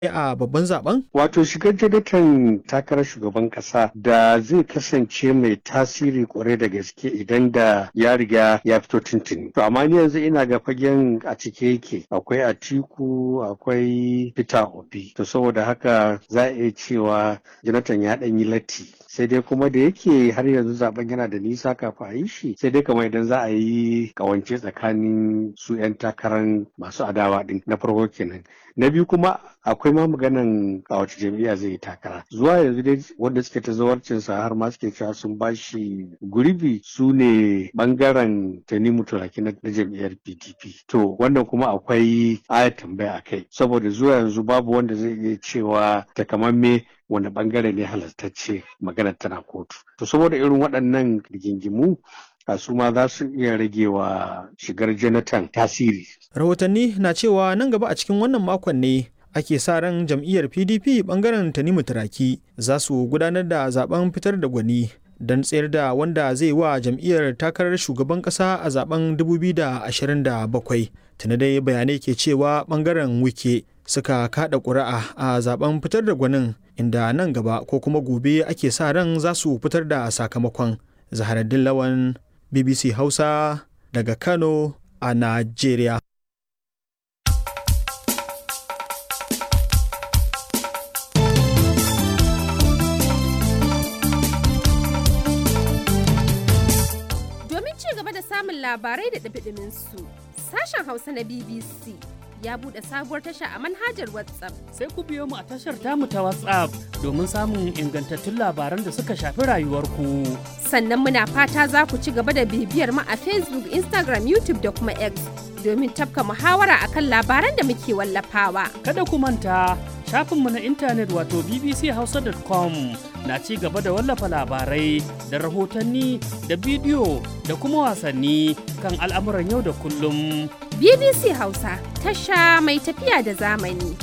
a babban zaben? Wato shigar Jonathan takarar shugaban kasa da zai kasance mai tasiri kwarai da gaske idan da ya riga ya fito tuntuni. To amma ni yanzu ina ga fagen a cike yake akwai Atiku akwai Peter Obi. To saboda haka za a iya cewa Jonathan ya ɗan yi latti. Sai dai kuma da yake har yanzu zaben yana da nisa kafin a yi shi sai dai kamar idan za a yi kawance tsakanin su 'yan takarar masu adawa din na farko kenan. Na biyu kuma akwai ma maganan a wace jam'iyya zai yi takara zuwa yanzu dai wanda suke ta zawarcinsa har ma suke cewa sun bashi gurbi su ne bangaren tanimu turaki na jam'iyyar pdp to wannan kuma akwai aya tambaya a kai saboda zuwa yanzu babu wanda zai iya cewa takamamme wani bangare ne halartacce maganar tana kotu to saboda irin waɗannan rigingimu a su ma za su iya rage wa shigar jonathan tasiri Rahotanni na cewa nan gaba a cikin wannan makon ne ake sa ran jam'iyyar pdp bangaren tanimu turaki za su gudanar da zaben fitar da gwani don tsayar da wanda zai wa jam'iyyar takarar shugaban kasa a zaben 2027 tuni dai bayanai ke cewa bangaren wike suka kada ƙuri'a a zaben fitar da gwanin inda nan gaba ko kuma gobe ake sa ran za su fitar da sakamakon zaharaddin lawan bbc hausa daga kano a najeriya samun labarai da ɗabiɗimin su. Sashen Hausa na BBC ya buɗe sabuwar tasha a manhajar WhatsApp. Sai ku biyo mu a tashar tamu ta WhatsApp domin samun ingantattun labaran da suka shafi rayuwarku. Sannan muna fata za ku ci gaba da bibiyar mu a Facebook, Instagram, YouTube da kuma X domin tafka muhawara akan labaran da muke wallafawa. Kada ku manta shafinmu na intanet wato bbchausa.com na ci gaba da wallafa labarai da rahotanni da bidiyo da kuma wasanni kan al'amuran yau da kullum. BBC Hausa tasha mai tafiya da zamani.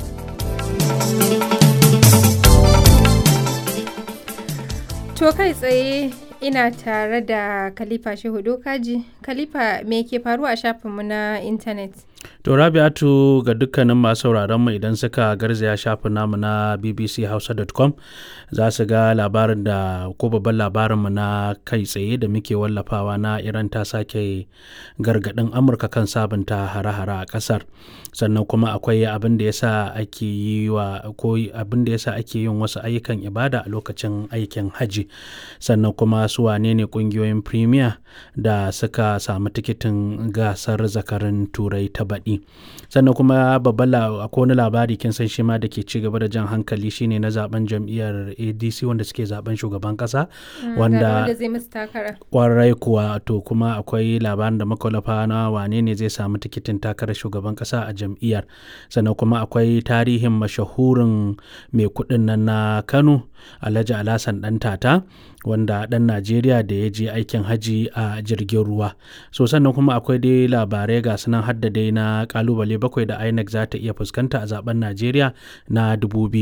To kai tsaye ina tare da Khalifa Shehu Dokaji. Khalifa me ke faruwa a shafinmu na intanet? To Rabi'atu ga dukkanin masu sauraron mu idan suka garzaya shafin namu na bbchausa.com za su ga labarin da ko babban labarin mu na kai tsaye da muke wallafawa na Iran ta sake gargadin Amurka kan sabunta hare-hare a kasar. Sannan kuma akwai abin da yasa ake yi wa ko abin da yasa ake yin wasu ayyukan ibada a lokacin aikin haji. Sannan kuma su wane ne kungiyoyin premier da suka samu tikitin gasar zakarin turai ta baɗi sannan kuma babban akwai wani labari kin san shi ma da ke ci gaba da jan hankali shine na zaben jam'iyyar adc wanda suke zaben shugaban kasa wanda kwarai kuwa to kuma akwai labarin da makwalafa na wane ne zai samu tikitin takarar shugaban kasa a jam'iyyar sannan kuma akwai tarihin mashahurin mai kuɗin nan na kano alhaji alhassan dan tata wanda ɗan najeriya da ya je aikin haji a jirgin ruwa so sannan kuma akwai dai labarai ga sunan hadda dai na kalubale bakwai da inec za ta iya fuskanta a zaben najeriya na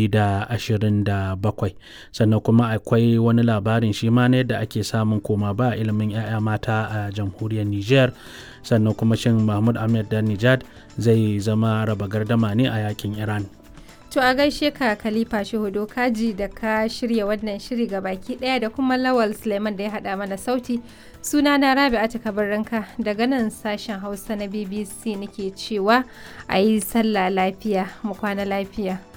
2027 sannan kuma akwai wani labarin shi ma na yadda ake samun koma ba ilimin 'ya'ya mata a jamhuriyar niger sannan kuma shin mahmud ahmed dan nijad zai zama raba gardama ne a yakin iran To a gaishe ka Khalifa Shehudo Kaji da ka shirya wannan shiri ga baki daya da kuma Lawal Suleiman da ya haɗa mana sauti. Suna na Rabi'atu Kabarranka daga nan sashen Hausa na BBC nake cewa a yi sallah lafiya mu kwana lafiya.